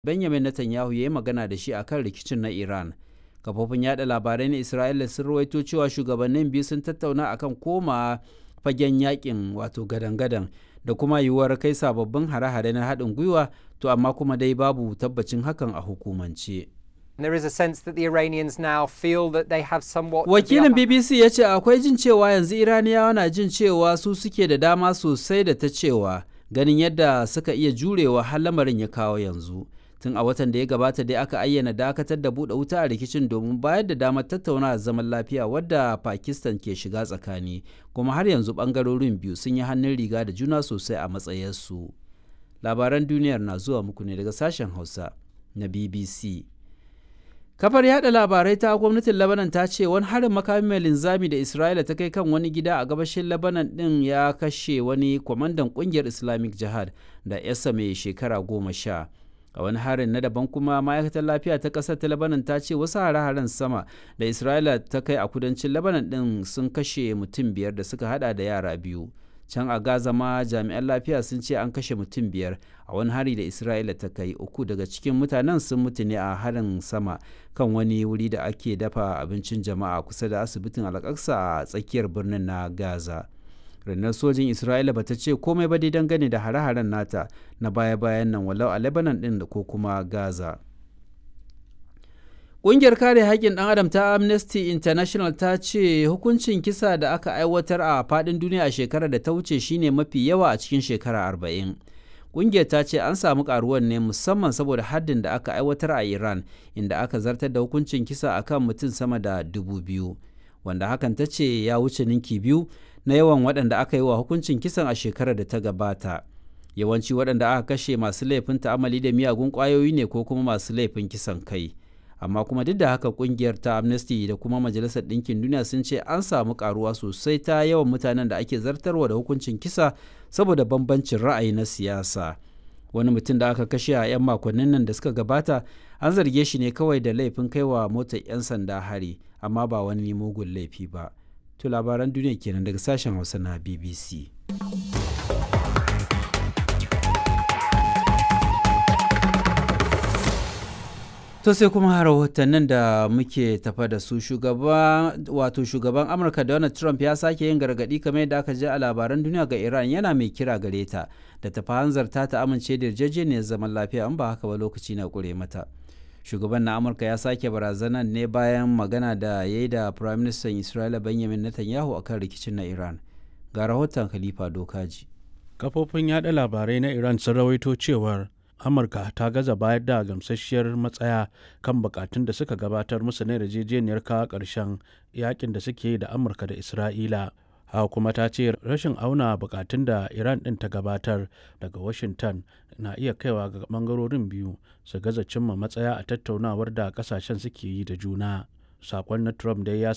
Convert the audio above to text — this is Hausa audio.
Benjamin Netanyahu ya yi magana da shi akan rikicin na Iran. Kafofin yada labarai na Isra'ila sun rawaito cewa shugabannin biyu sun tattauna akan koma fagen yakin wato gadan-gadan da kuma yiwuwar kai sababbin hare-hare na haɗin gwiwa to amma kuma dai babu tabbacin hakan a hukumance. There is a sense that the Iranians now feel that they have somewhat. Wakilin BBC ya ce akwai jin cewa yanzu Iraniyawa na jin cewa su suke da dama sosai da ta cewa ganin yadda suka iya jurewa har lamarin ya kawo yanzu. Tun a watan da ya gabata dai aka ayyana dakatar da buɗe wuta a rikicin domin bayar da damar tattauna zaman lafiya wadda Pakistan ke shiga tsakani kuma har yanzu ɓangarorin biyu sun yi hannun riga da juna sosai a matsayarsu. Labaran duniyar na zuwa muku ne daga sashen Hausa na BBC. Kafar yada labarai ta gwamnatin Lebanon ta ce wani harin makami mai linzami da Isra'ila ta kai kan wani gida a gabashin Lebanon din ya kashe wani kwamandan kungiyar Islamic Jihad da yasa mai shekara goma sha. A wani harin na daban kuma ma'aikatar lafiya ta ƙasar ta Lebanon ta ce wasu hare-haren sama da Isra'ila ta kai a kudancin Lebanon din sun kashe mutum biyar da suka hada da yara biyu. can a gaza ma jami'an lafiya sun ce an kashe mutum biyar a wani hari da isra'ila ta kai uku daga cikin mutanen sun mutu ne a harin sama kan wani wuri da ake dafa abincin jama'a kusa da asibitin alƙaksa a tsakiyar birnin na gaza rundunar sojin isra'ila bata ce komai ba dai dangane da hare-haren nata na baya-bayan nan walau a lebanon din da ko kuma gaza Ƙungiyar kare haƙƙin ɗan adam ta Amnesty International ta ce hukuncin kisa da aka aiwatar a faɗin duniya a shekarar da ta wuce shine mafi yawa a cikin shekara arba'in. Ƙungiyar ta ce an samu ƙaruwar ne musamman saboda haddin da aka aiwatar a Iran inda aka zartar da hukuncin kisa akan mutum sama da dubu biyu. Wanda hakan ta ce ya wuce ninki biyu na yawan waɗanda aka yi wa hukuncin kisan a shekarar da ta gabata. Yawanci waɗanda aka kashe masu laifin ta'amali da miyagun ƙwayoyi ne ko kuma masu laifin kisan kai. amma kuma duk da haka kungiyar ta amnesty da kuma majalisar ɗinkin duniya sun ce an samu karuwa sosai ta yawan mutanen da ake zartarwa da hukuncin kisa saboda bambancin ra'ayi na siyasa wani mutum da aka kashe a 'yan makonnin nan da suka gabata an zarge shi ne kawai da laifin kaiwa motar 'yan sanda hari amma ba wani mugun laifi ba to labaran duniya kenan daga sashen hausa na bbc To sai kuma rahotannin da muke tafa da su shugaba wato shugaban Amurka Donald Trump ya sake yin gargadi kamar yadda aka ji a labaran duniya ga Iran yana mai kira gare ta da tafi hanzarta ta amince da yarjejeniyar zaman lafiya in ba haka ba lokaci na kure mata. Shugaban na Amurka ya sake barazanar ne bayan magana da ya yi da Prime Minister Isra'ila Benjamin Netanyahu akan rikicin na Iran. Ga rahoton Khalifa Dokaji. Kafofin yada labarai na Iran sun rawaito cewar amurka ta gaza bayar da gamsasshiyar matsaya kan bukatun da suka gabatar musu na yarjejeniyar kawo ƙarshen yakin da suke yi da amurka da isra'ila haka kuma ta ce rashin auna bukatun da iran ɗin ta gabatar daga washington na iya kaiwa ga bangarorin biyu su gaza cimma matsaya a tattaunawar da kasashen suke yi da juna sakon na trump dai ya